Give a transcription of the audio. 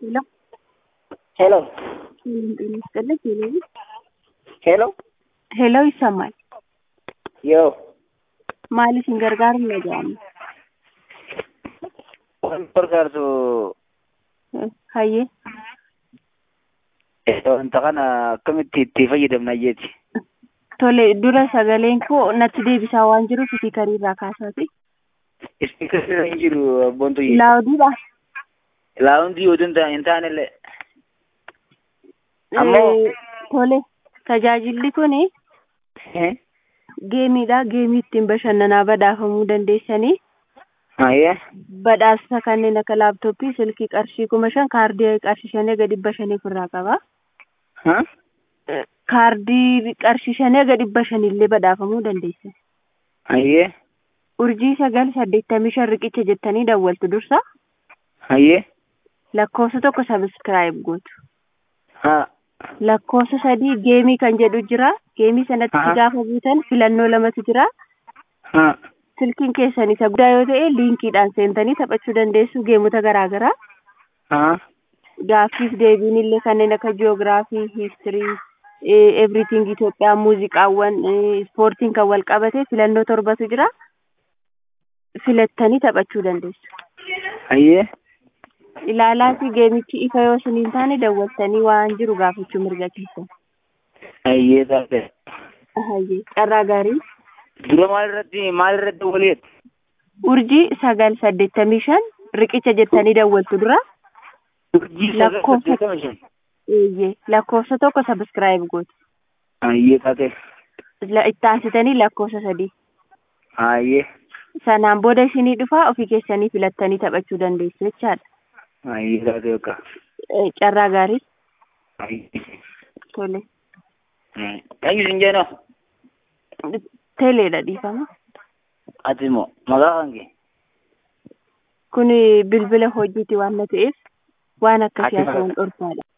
ሄሎ ሄሎ ጤና ይስጥልኝ። ሄሎ ሄሎ ሄሎ ይሰማል። yoo Maaliif hin gargaaru na jedhamu. waan gargaartu Hayyee wanta kana akkamitti itti fayyadamna jeeti. tole dura sagaleen koo natti deebisaa waan jiruuf ispiikarii irraa kaasaati. Ispiikarri hin jiru abboontu jira. Laawudiidha. Laawundi yoo danda'an hin taanellee. Ammoo- Eh, Tole tajaajilli kuni geemiidha. Geemii ittiin bashannanaa badhaafamuu dandeessanii Ayyee. badhaasa kanneen akka laaptooppii, silkii qarshii kuma shan, kaardii qarshii shanii gadi dhibba shanii ofirraa qaba. Ha? Eh, Kaardii qarshii shanii gadi dhibba shaniillee badhaafamuu dandeessan. Ayyee. Urjii sagal saddeettamii shan riqicha jettanii dawwaltu dursa Ayyee. lakkoofsa tokko sabiskiraayib gootu. Ha. lakkoofsa sadii geemii kan jedhu jira. Geemii sanatti Aha. gaafa buutan filannoo lamatu jira. Ha. Silkiin keessan isa guddaa yoo ta'e liinkiidhaan seentanii taphachuu dandeessu geemota garaa garaa. Ha. Gaaffiif deebiin illee kanneen akka jiyoogiraafii, hiistirii, everything Itoophiyaa, muuziqaawwan, eh, ispoortiin kan wal qabate filannoo torbatu jira. Filattanii taphachuu dandeessu. Ayyee. Ilaalaati geemichi ifa yoo isiniin taane dawwaltanii waan jiru gaafachuu mirga keessan. Ayyee taate. Hayyee carraa gaarii. Dura maal irratti maal irratti waliin? urjii sagal saddeettamii shan riqicha jettanii dawwaltu dura Urjii sagal Lakkoofsa- saddeettama shan. eeyyee lakkoofsa tokko sabiskiraayib gootu Ayyee taate. La- itti aansitanii lakkoofsa sadii Ayyee. sanaan booda ishinii dhufaa ofii keessanii filattanii taphachuu dandeessu jechaadha Ayyee taate yookaan. Eh, carraa gaarii Ayyee. tole Eenyu sin jeenoo? teeleedha dhiifama Ati immoo maqaa kan kee? kun bilbila hojiiti waan na ta'eef waan akkasii Ati haasa'uun dhorkaadha